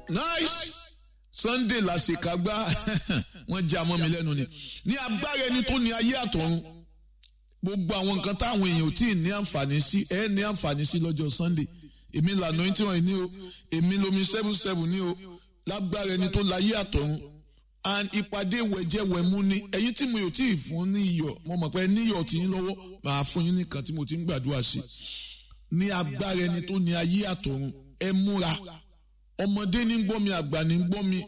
nice sunday la ṣèkágbá wọ́n já mọ́ mi lẹ́nu ni ní agbára ẹni tó ní ayé àtọ̀run gbogbo àwọn nǹkan táwọn èèyàn ò tí ì ní àǹfààní sí ẹ ní àǹfààní sí lọ́jọ́ sunday èmi lànà yín tí wọ́n ní o èmi lomi seven seven ní o lágbára ẹni tó láyé àtọ̀run and ìpàdé wẹ̀jẹ̀wẹ̀mú ni ẹ̀yin tí mi ò tí ì fún ní iyọ̀ mo mọ̀ pé níyọ̀ tí yín lọ́wọ́ màá fún yín nìkan tí mo ti ń gbàdúrà sí ní agbára ẹni tó ní ayé àtọ̀run ẹ múra ọmọdé ní gbọ́ mi àgbà ní gbọ́ mi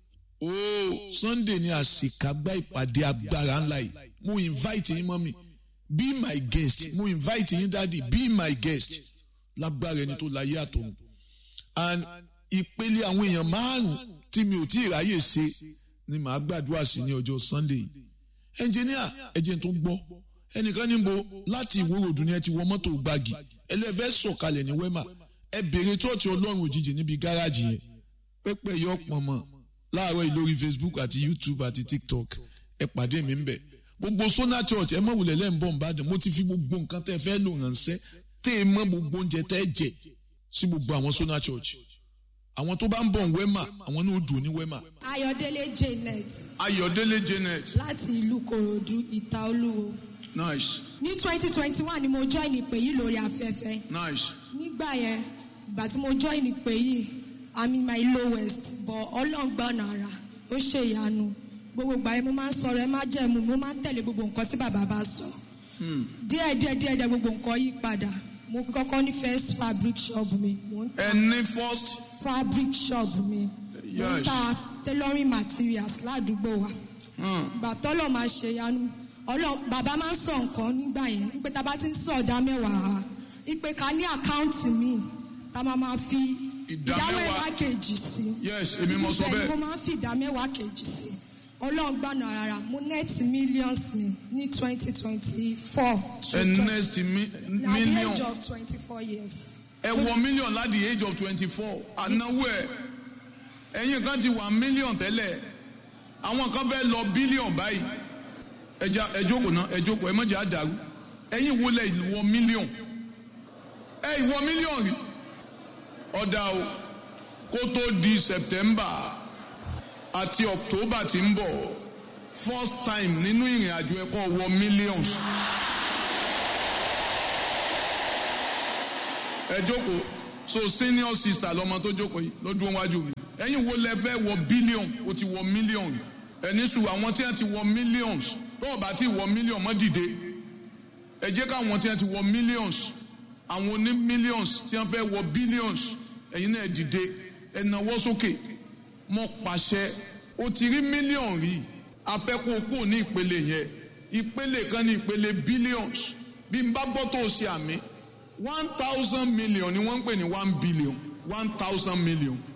ooo sunday ni àṣekágbá ìpàdé agbára ńlá yìí mo invite yín mọ́ mi be my guest mo invite yín dáàdi be my guest lágbára ẹni tó láyé àtọ̀run and ìpele àwọn èèyàn márùn tí mi ò tí ì ráyè ṣe ni màá gbàdúrà sí ní ọjọ́ sunday yìí ẹnjìníà ẹjẹ tó gbọ́ ẹnìkan níbo láti ìwòròdú ni ẹ ti wọ mọ́tò gbági ẹlẹ́fẹ́ sọ̀kalẹ̀ ní wẹ́mà ẹ bèrè tóòtù ọlọ́run òjijì níbi gáràjì yẹn pẹ́pẹ́ yọ pọ̀nmọ́ láàárọ̀ yìí lórí facebook àti youtube àti tiktok ẹ pàdé mi ń bẹ̀ gbogbo sona church ẹ mọ̀ wulẹ̀ lẹ́yìn bọ̀ nìbàdàn mo ti fi gbogbo nǹkan tẹ́ fẹ́ lò ránṣẹ́ tẹ́ ẹ mọ̀ gbogbo oúnjẹ tẹ́ jẹ sí gbogbo àwọn sona church àwọn tó bá ń bọ̀ ń wẹ́mà àwọn náà ó dùn ní wẹ́mà. Ayọ̀délé Janet ayọ̀délé janet láti ìlú Kòròdú Ìta Olúwo. nice Ní twenty twenty one ni mo join ìpè yìí lórí afẹ́fẹ́. nice Nígbà yẹn, ìgbà tí mo join ìpè yìí, I'm in my lowest but Ọlọ́run gbọ́ ọ̀nà ara, ó ṣe ìyanu. Gbogbo ìgbà yẹn mo máa ń sọ̀rọ̀ ẹ má jẹ̀mú, mo máa ń tẹ̀lé gbogbo nǹkan tí bàbá bá sọ. Díẹ̀ díẹ̀ díẹ̀ díẹ̀ gbogbo nǹkan yí padà. Mo kọ́kọ́ ní first fabric shop mi. Mo ń ẹ ní first fabric shop mi. Mo ń Yes. ta tailoring materials ládùúgbò wa. hmm, ìgbà tọ́lọ̀ máa ṣe yanu ọlọ́ bàbá máa ń sọ nǹkan nígbà yẹn wípé tá a bá ti ń sọ ọ̀dà mẹ́wàá wípé ká ní àkáǹtì míì tá a máa máa fi Ìdá ìdá mẹ́wàá. mẹ́wàá kejì sí. yes èmi mo sọ Ibẹ̀ ni bẹ́ẹ̀ mo máa ń fi ìdá mẹ́wàá kejì sí. ọlọ́run gbàna rárá mo net millions mi ní twenty twenty four. ẹ next mi- at the million age of twenty four years. ẹ wọ million láti the age of twenty four ànáwó ẹ ẹ̀yin kan ti wà million tẹ́lẹ̀ àwọn kan fẹ́ lọ billion báyìí ẹja ẹ jókòó náà ẹ jókòó ẹ mọ̀jà àdàrú ẹ̀yin wo lẹ ìwọ million ẹ ìwọ million rí ọ̀dà o kó tó di September àti October tí ń bọ̀ first time nínú ìrìn àjò ẹ̀kọ́ wọ millions. ẹ jókòó so senior sister lọmọ tó jókòó yìí lọ́dún wájú mi ẹ̀yin wo lẹ fẹ́ wọ billion o ti wọ million ẹni sùn àwọn tí wọ́n ti wọ millions lọ́wọ́ bá ti wọ million mọ́ dìde ẹ jẹ́ káwọn tí wọ́n ti wọ millions àwọn oní millions tí wọ́n fẹ́ wọ billions ẹ̀yin náà dìde ẹ nawọ́ sókè mọ́ pàṣẹ o ti rí million rí afẹ́kọ̀ọ́kọ́ ní ìpele yẹn ìpele kan ní ìpele billions bí n bá gbọ́ tó o ṣe àmì one thousand million ni wọ́n ń pè ní one billion one thousand million